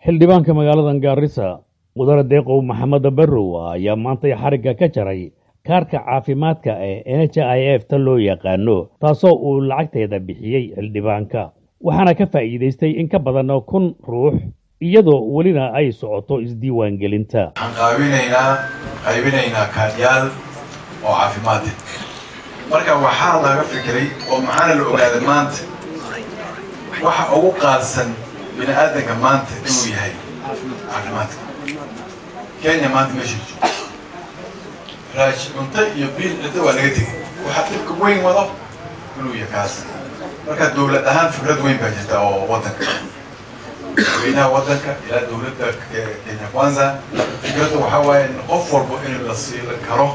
xildhibaanka magaalada gaarisa mudane deeqow maxamed barrow ayaa maantay xarigga ka jaray kaarka caafimaadka ee n h i f ta loo yaqaano taasoo uu lacagteeda bixiyey xildhibaanka waxaana ka faa'iidaystay in ka badan kun ruux iyadoo welina ay socoto isdiiwaangelinta waxaan qaabinaynaa qaybinaynaa kaadyaal oo caafimaad marka waxaa laga fikiray oo maxaana la ogaaday maanta waxa ugu qaadsan bini aadanka maanta inuu yahay caafimaadka kenya maanta meesha joogo raaj cunto iyo biil cidda waa laga tegay waxaa dhibka weyn wado inuu yahay kaas marka dowlad ahaan fikrad weyn baa jirta oo waddanka madaxweynaha waddanka ilaa dowladda kenya kwanza fikradda waxaa waaye in qof walbo in la siilan karo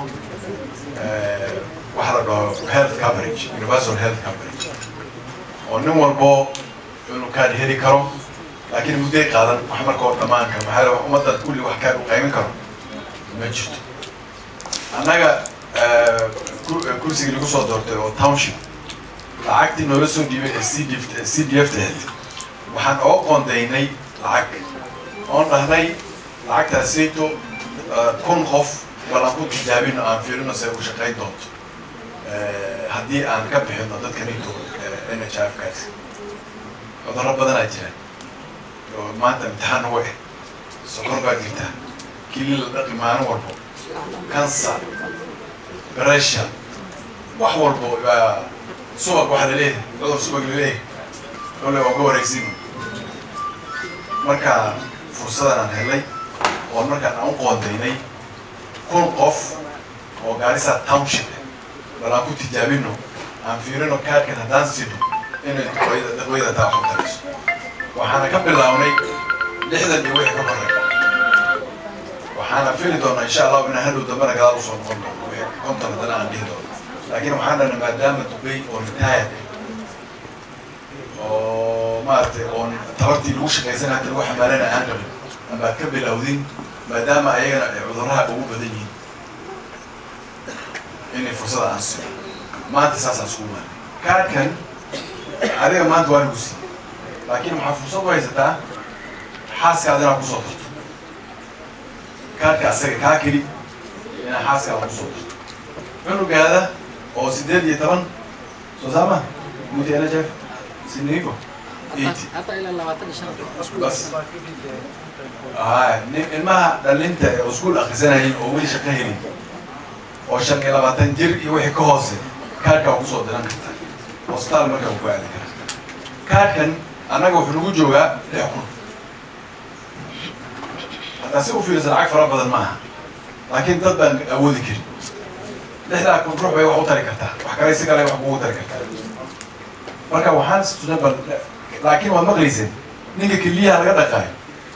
waxa la dhaho health coverage universal health coverage oo nin walbo inuu kaan heli karo laakiin mudday qaadan wax markao dhammaan karo maxaa la ummadda kulli wax kaan u qaymin karo ma jirto annaga kursigii lagu soo doortay oo township lacagtii noola soo dhiibay ee c d c d f tahed waxaan oo qoondaynay lacag oon dhahnay lacagtaasayto kun qof balan ku tijaabino aan fiirino se u shaqayn doonto haddii aan ka bixino dadka nito n h f kaas cudurro badanaa jira oo maanta imtixaan uga eh sokor baa jirta kili la dhaqi maalin walbo cancer pressure wax walbo subag waxaa laleeyahay cudur subag laleeyahay ole waa uga wareegsin marka fursadan aan helay oo markaan aan u qoondaynay kun qof oo gaarisa township bal aan ku tijaabino aan fiirino kaadkan haddaan sino inay dadweyda taa waxu tarayso waxaana ka bilaabnay lixdan iyo wixii ka horey waxaana fili doonaa insha allahu inaan hadhow dambana gadaal usoo noqon doono wixii konton haddana aan dhihi doono laakiin waxaan dhahna maadaama dubay oo retired oo maaragtay oon tabartii lagu shaqaysan hadda lagu xamaalana aan qabin amaad ka bilowdin maadaama ayagana ay cudurraha ugu badan yihiin inay fursada aan sino maanta saasaan isku maanay kaadkan adiga maanta waa lagu siiyey laakiin waxaa fursad u haysataa xaaskaada inaad kusoo darto kaadka asaga kaa keli inaad xaaskaada kusoo darto cunugaada oo sideed iyo toban soo saama muti n h f sinigo bas hay nin ilmaha dhalinta ee iskuol akrisanayeen oo weli shaqo helin oo shan iyo labaatan jir iyo wixii ka hoose kaadka waa kusoo diran karta hosbitaal markaa ku aadi kara kaadkan annaga wuxuu nagu joogaa lix kun haddaa si u fiirisa lacag fara badan maaha laakiin dad baan awoodi karin lixdaa kun ruux bay wax u tari kartaa wax kale si kale wax kugu tari kartaa marka waxaan istusnay bal laakiin waad maqlayseen ninka keliyaha laga dhaqaayo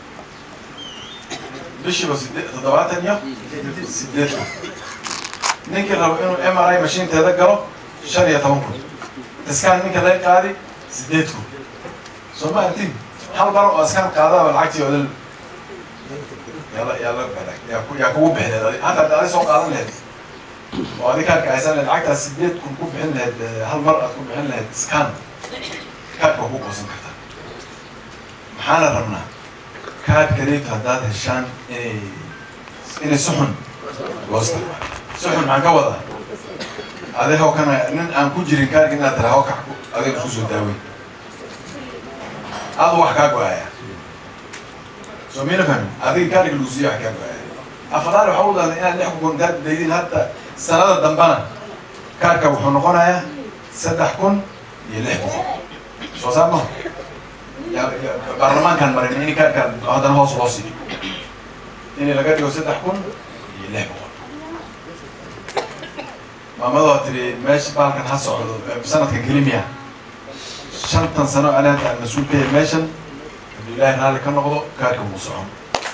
bishiiba sideed toddobaatan iyo sideed kun ninkii rabo inuu m r i mashiinteeda galo shan iyo toban kun iskaan ninka laga qaadi sideed kun soo ma artin hal bar oo iskaan qaadaaba lacagtii odal yaala yaala yaa kugu bixin hadda adi soo qaadan lahayd oo adi kaadka aysan lahayd lacagtaas sideed kun ku bixin lahayd hal mar aad ku bixin lahayd iskaan kaadka waa ku goosan kartaa maxaana rabnaa kaadkaneeto haddaad heshaan inay inay suxun loo isticmaalo suxun maxaan ka wadaa adeeg oo kana nin aan ku jirin kaadka inaad tara hoo kac adeeg isku soo daaweyn adu wax kaa go-aya soo mina fahmin adiga kaadhika lagu siiya wax kaa go-aya afadaal waxa u dahda inaad lix kun kaad daydin hadda sanada dambana kaadka wuxuu noqonayaa saddex kun iyo lix boqol soo saar maha baarlamaankaan marin in kaadkaan haddana hoos loo siiyo in laga dhigo saddex kun iyo lix boqol maamadoo tiri meesha baalkan ha socdo sanadkan kelimiya shantan sano anaanta aan mas-uul ka yahay meeshan hadduu ilaahay raalli ka noqdo kaadka wuu socon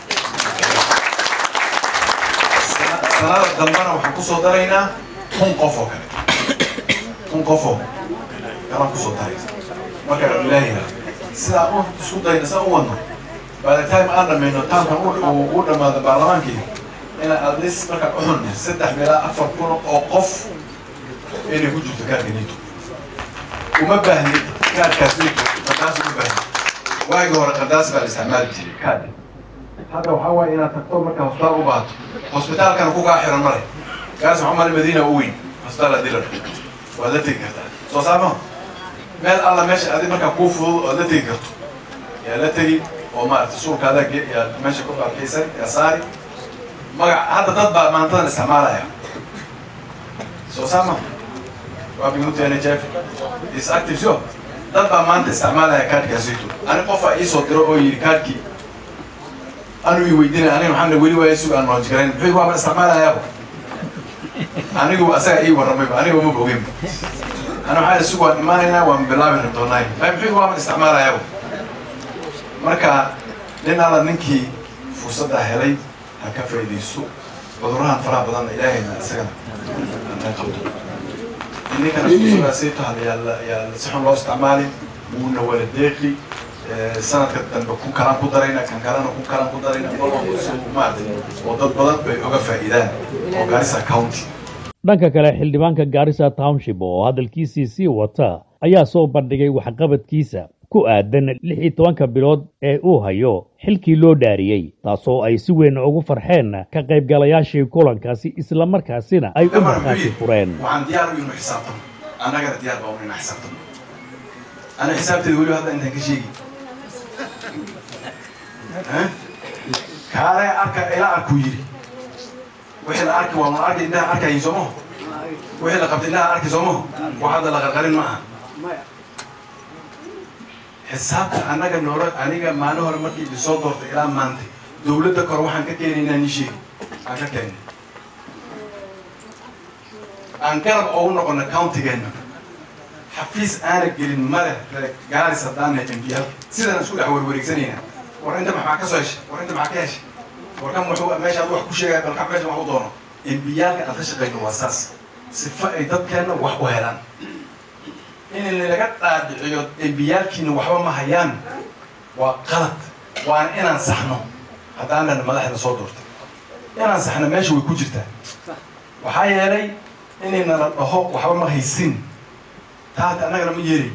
sanada dambana waxaan kusoo daraynaa kun qof oo kale kun qofoo kalaan kusoo daraysa marka ilaahay sidaan u isku dayna sidaan u wadno by the time aan dhamayno taamkan u dhamaado baarlamaankii inaan at least markaan u xunne saddex meelaa afar kun oo qof inay ku jirto kaadka nito uma baahnid kaadkaas nito markaas uma baahnid waagii hore qandaas baa la isticmaali jiray kaadi hadda waxaa waaye inaad tagto markaa hosbitaal u baahato hosbitaalkana ku kaa xiran male gaas waxaa mali madiina u weyn hosbitaal haddii la dhaho waad la tegi kartaa soo saamaha meel alla meesha adi markaa kuu fudud oad la tegi karto yaa la tegi oo maaragtay suulkaada yaa meesha ku arkaysan yaa saari magac hadda dad baa maantadan isticmaalaya soo saama waa minuuta n h f is active sio dad baa maanta isticmaalaya kaadhkaasito ani qofaa iisoo diro oo yidhi kaadhkii anuu i weydiinaya aniga maxaa weli waaya sug aan noojgarayn muxuu waaba isticmaalayaaba anigu asaga ii warramayba aniga ma boginba ana waxaa sug waan imaanaynaa waan bilaabi rabdoonaay ay muxuu waaba isticmaalayaaba marka nin alla ninkii fursaddaa helay ha ka faa'iidayso cudurrahan faraha badanna ilaahayna isagana anaa qabto ninkana fursaddaasayto hal yaa yaa si xun loo isticmaali wuuna wala deeqi sanadka dambe ku kalaan ku darayna kan kalena ku kalaan ku darayna maaragtay oo dad badan bay oga faa'iidaan oo Garissa County dhanka kale xildhibaanka Garissa Township oo hadalkiisii sii wata ayaa soo bandhigay waxqabadkiisa ku aadan lix iyo tobanka bilood ee uu hayo xilkii loo dhaariyey taasoo ay si weyn ugu farxeen ka qaybgalayaashii kulankaasi islamarkaasina ay u markhaati fureen waxaan diyaar u inu xisaabtano annagana diyaar baa u ina xisaabtano ana xisaabteeda weliba hadda intaan ka sheegi kaale arka ila arkuu yidhi wixii la arki waa ma arki indhaha arkayin soo maho wixii la qabtay indhaha arki soo maho wax hadda la qarqarin ma aha xisaabta annaga noolo aniga maalin hore markii isoo doortay ilaa maanta dawladda kore waxaan ka keenaynaa ni sheegi aan ka keenay aan garab ugu noqono countigeenna xafiis aana gelin male gaaris haddaan nahay mbiyaal sidaan isku dhex warwareegsanayna war inta maxaa ka soo heshay war inta maxaa ka heshay war kan wuxuu meesha ad wax ku sheegaya balka meesha wax u doono mbiyaalka aan ka shaqayno waa saas sifa ay dadkeenna wax u helaan in laga dhaadhiciyo embiyaalkiina waxba ma hayaan waa qalad waana inaan saxno haddaanan madaxda soo doortay inaan saxno meesha way ku jirtaa waxaa yeelay inayna la dhaho waxba ma haysin taata annagana ma yeelay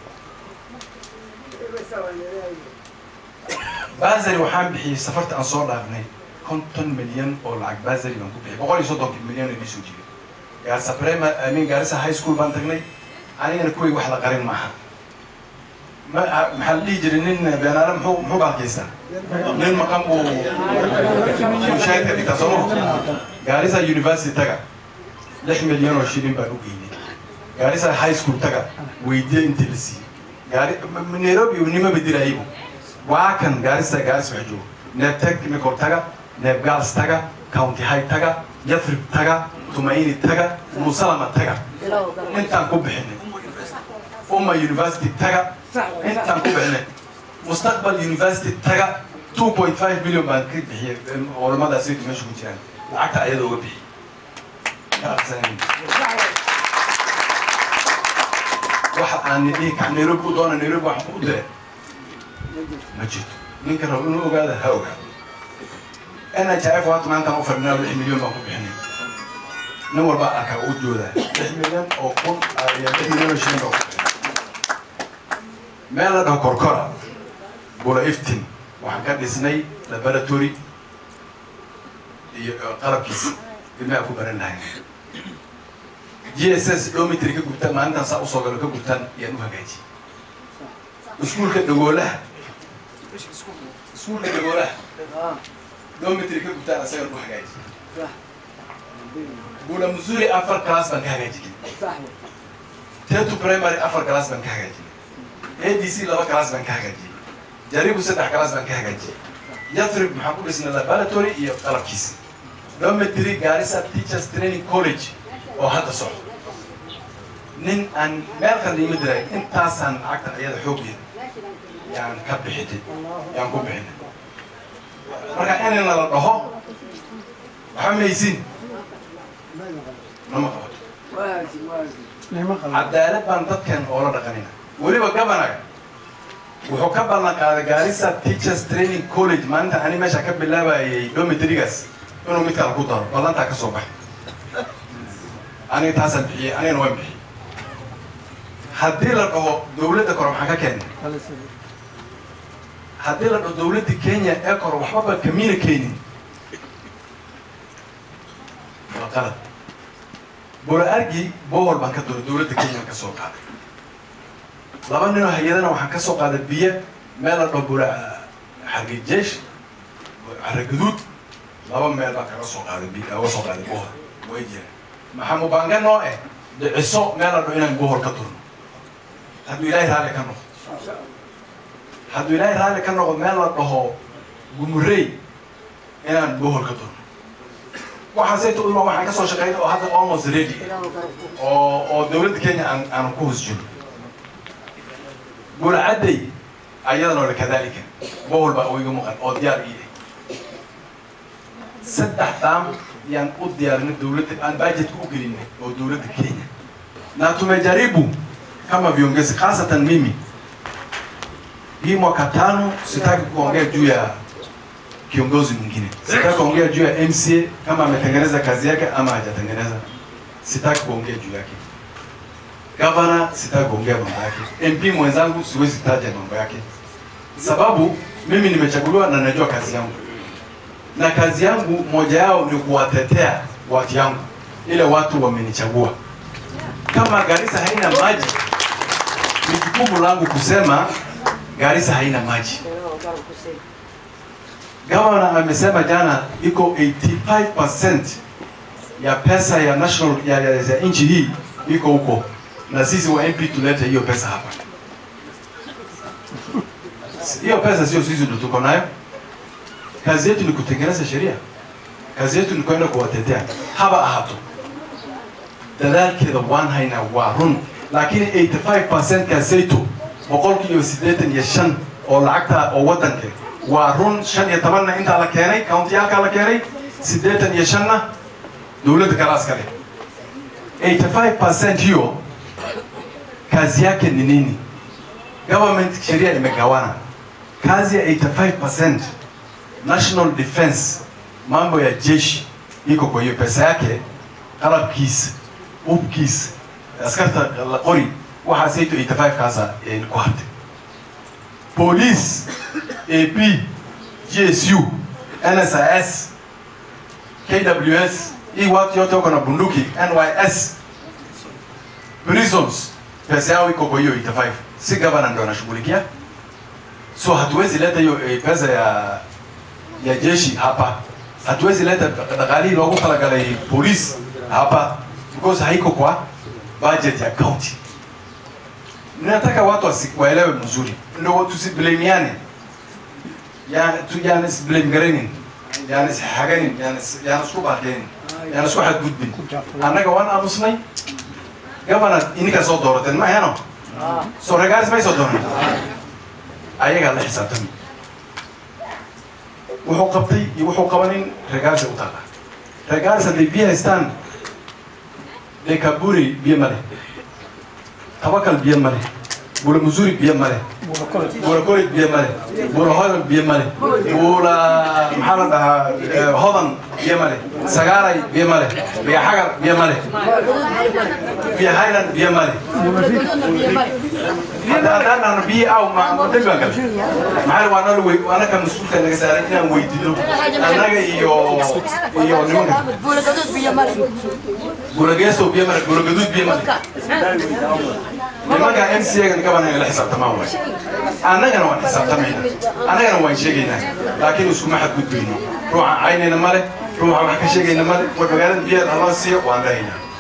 basari waxaan bixiyey safarta aan soo dhaafnay konton milyan oo lacag basari baan ku bixiyay boqol iyo soddonki milyan oo iisoo jiray gaarisa prima amin gaarisa high school baan tagnay anigana kuway wax la qarin maaha maxaa la dhihi jiray nin beenaale muxuu muxuu baalkaystaa nin maqan buu shaahidka dhigtaa soo maho gaarisa university taga lix milyan oo shilin baan u geynay gaarisa high school taga weydiye intii la siiyey gaari nairobi nima bedelayibu waa kan gaarisa gaaris wax joogo neeb technical taga neeb gaals taga county high taga yathrib taga tumaini taga musalama taga intaan ku bixinay umma university taga intaan ku bixinay mustaqbal university taga two point five million baan ka bixiyay culamadaas meesha ku jiraan lacagta ayada uga bixiyay waxa aan dhihi kac nairobi u doona nairobi waxaan ku dire ma jirto ninka rabo inuu ogaada ha ogaado nhif waata maantaan u fadhinaa lix milyan baan ku bixinay nin walba arkaa u joodaa lix milyan oo kun iyo lix milyan oo shilin baa ku bixinay meel la dhaho korkora bula iftin waxaan ka dhisnay laboratory iyo qalabkiisa ilmaha ku baran lahayn g s s domitry ka gubtaan maalintaan saa usoo galo ka gubtaan ayaan u hagaajiyey iskuulka dhagoolaha iskuulka dhagoolaha domitry ka gubtaan asagan u hagaajiyey bula missouri afar class baan ka hagaajinay tetu primary afar class baan ka hagaajinay a d c laba class baan ka hagaajiyey jaribu saddex class baan ka hagaajiyey yathrib maxaan ku dhisnay laboratory iyo qalabkiisa domitry gaarisa teachers training college oo hadda socdo nin aan meel kale iima diray intaasaan lacagta ayada xooggeeda yaan ka bixinay yaan ku bixinay marka inayna la dhaho waxa maysin nama qabato cadaalad baan dadkan oola dhaqanina weliba gabanaga wuxuu ka ballan qaaday gaarisa teachers training college maalinta ani meesha ka bilaabayay domitrygaas inuu mid kale ku daro ballantaa ka soo baxay aniga taasaan bixiyey anigana waan bixiyey haddii la dhaho dawladda kore maxaan ka keenay haddii la dhaho dowladda kenya ee koro waxbaba kamina keenin waa qalad bora argi bohol baan ka dooray dowladda kenya ka soo qaaday laba ninoo hay-adana waxaan ka soo qaaday biyo meel la dhaho bora xargijeesh xaragaduud laba meel baan kaga soo qaaday biyo kaga soo qaaday bohol way jiraan maxaa mubanga noo eh dhiciso meel la dhaho inaan bohol ka turno hadduu ilaahay raalli ka noqdo hadduu ilaahay raalli ka noqdo meel la dhaho gumurey inaan bohol ka turno waxaasayta ulma waxaan ka soo shaqeynay oo hadda almost ready oo oo dowladda kenya aan aan ku hoos jirno burcadday ayadana ole kadalika bohol baa uiga muuqan oo diyaar ii ah saddex daam yaan u diyaarinay dowladda aan budgetka u gelinay oo dowladda kenya na tumejaribu kama viongozi hasatan mimi hii mwaka tano sitaki kuongea juu ya kiongozi mwingine, sitaki kuongea juu ya MCA kama ametengeneza kazi yake ama hajatengeneza, sitaki kuongea juu yake. Governor sitaki kuongea mambo yake. MP mwenzangu siwezi taja mambo yake, sababu mimi nimechaguliwa na najua kazi yangu, na kazi yangu moja yao ni kuwatetea watu yangu, ile watu wamenichagua. Kama Garissa haina maji, ni jukumu langu kusema Garissa haina maji. Gavana amesema jana iko 85% ya pesa ya national ya, ya, ya nchi hii iko huko, na sisi wa MP tulete hiyo pesa hapa. Hiyo pesa sio sisi ndio tuko nayo. Kazi yetu ni kutengeneza sheria, kazi yetu ni kwenda kuwatetea haba ahato dadaalkeeda waan haynaa waa run laakiin 85% kaasayto boqolkiiba siddeetan iyo shan oo lacagta oo waddanka waa run shan iyo tobanna intaa la keenay countiyaalkaa la keenay siddeetan iyo shanna dowladda kalaas kale 85% hiyo kazi yake ni nini? Government sheria imegawana kazi ya 85% national defense, mambo ya jeshi iko kwa hiyo pesa yake, qalabkiisa, hubkiisa, askarta la qori waxaasayto 85 kaasa ku hartay police AP, GSU, NSIS, KWS, hii watu yote wako na bunduki, NYS, prisons, pesa yao iko kwa hiyo 85. Si governor ndio anashughulikia, so hatuwezi leta hiyo eh, pesa ya ya jeshi hapa, hatuwezi leta dhaqaalihii loogu talagalay police hapa because haiko kwa budget ya county. Nataka watu wasi- waelewe mzuri, ndio tusiblamiane yani tu yani isblame garaynin yani ishaganin yani is- yani isku baaqeenin yani isku xadgudbin annaga waan aamusnay governor ininkaa soo doorateen ma aheno soo regaaris may soo dooran ayagaa la xisaabtami wuxuu qabtay iyo wuxuu qabanin regaarisa u taala regaaris hadday biyo haystaan dee kaburi biyo male tabakal biyo male bula musuri biyo male bula korid biyo male bula hodan biyo male bula maxaa la dhahaa eh, hodan biyo male sagaaray biyo male biyo xagar biyo male biyo highland biyo male hadda haddaan dhahno biyo aw ma ma dembi baan galay maxaa waa nala wey anaka mas-uulka naga saaray inaan weydiino annaga iyo iyo nimanka gurageeso biyo male guragaduud biyo male nimanka MCA-ga gabana la xisaabtamaan waay annagana waan xisaabtamayna annagana waan sheegaynaa laakiin iskuma xadgudbayno ruuxa caynayna male ruuxa wax ka sheegayna male war magaalada biyaha haloo siiyo waan dhahaynaa